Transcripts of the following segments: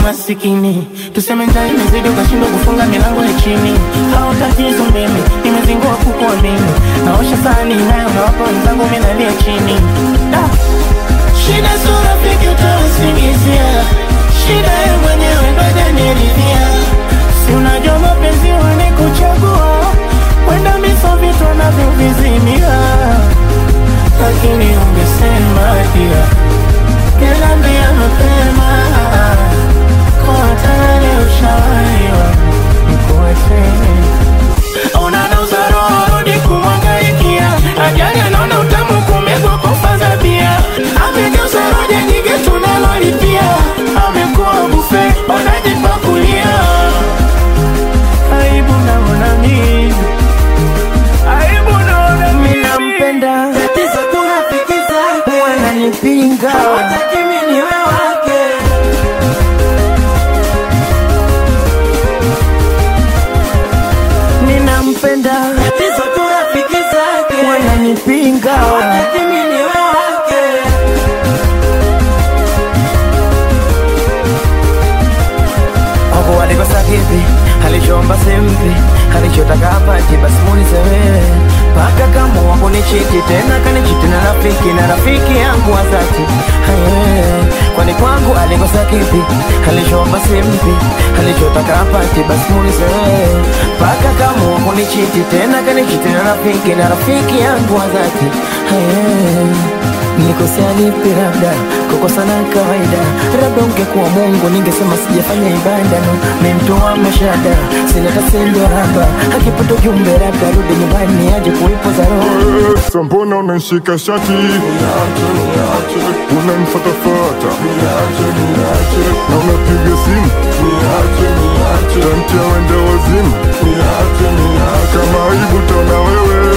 masikini, tuseme njaa imezidi ukashindwa kufunga milango ya chini. Hao tatizo mimi nimezingua kukuamini, naosha sahani nayo nawapa wenzangu, mimi nalia chini da. Shida sio rafiki utawasingizia, shida ye mwenyewe ndo hajaniridhia. Si unajua mapenzi wanikuchagua, wenda miso vitu wanavyovizimia, lakini ungesema pia Niliambia mapema kwa tayari ushawaiwa nikuacheni. Unanauza roho rudi kumwangaikia, ajali anaona utamu kumegwa kufa za bia. Amegeuza roja nyingi tunalolipia, amekuwa bufe wanajipakulia. Aibu naona mimi, aibu naona mimi nampenda, Tatizo tunafikiza wananipinga Hawataki mimi niwe wake ninampenda, Tatizo tunafikiza wananipinga Hawataki mimi niwe wake Hapo alikosa kipi, alichoomba simpi, alichotaka apati, basi muulize wewe. Paka kama wako ni chiti tena kanichiti na rafiki na rafiki yangu wa dhati Haye, kwani kwangu alikosa kipi, alichoomba simpi, alichotaka apati, basi muulize wewe. Paka kama wako ni chiti tena kanichiti na rafiki na rafiki yangu wa dhati Haye. Nikosea lipi labda kukosa na kawaida, labda ungekuwa Mungu ningesema sijafanya ibada no, mi mtu wa mashada sina tasendo haba, akipata ujumbe labda rudi nyumbani aje kuipoza roho Sasa mbona unanishika shati unanifatafata na unapiga simu tantia wende wazimu kama aibu taona wewe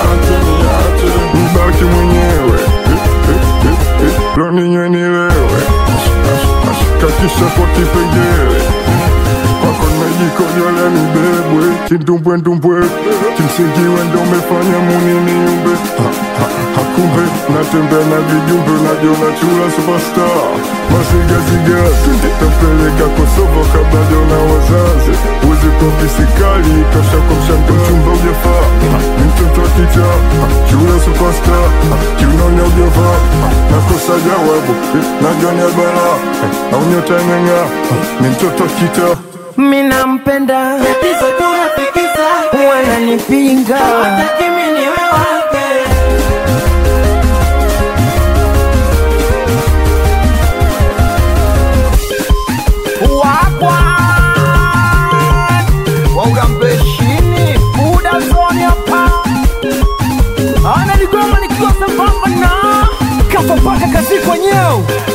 nibaki mwenyewe lo ninywe nilewe kakisha kwa kipengele kwako nimejikojolea nibebwe kindumbwendumbwe kimsingi wendo umefanya muniniumbe Ha, ha, hakumbe natembea na vijumbe najiona chula superstar masigaziga tampeleka kosovo kabla jona wazazi uwezi kopisikali tosha kwa mshando mchumba ujafaa Ha, ni mtoto wa kicha Ha, chula superstar Ha, kiunaonya ujafaa Ha, nakosa jawabu Eh, najua ni albala au nyota imeng'aa Ha, ni mtoto wa kita mi nampenda, Tatizo tunafikiza wananipinga Hawataki mimi niwe wake wakwa waurambeshini buda zoni hapa analigoma nikiwa sambamba na kafa mpaka kazi kwenyewe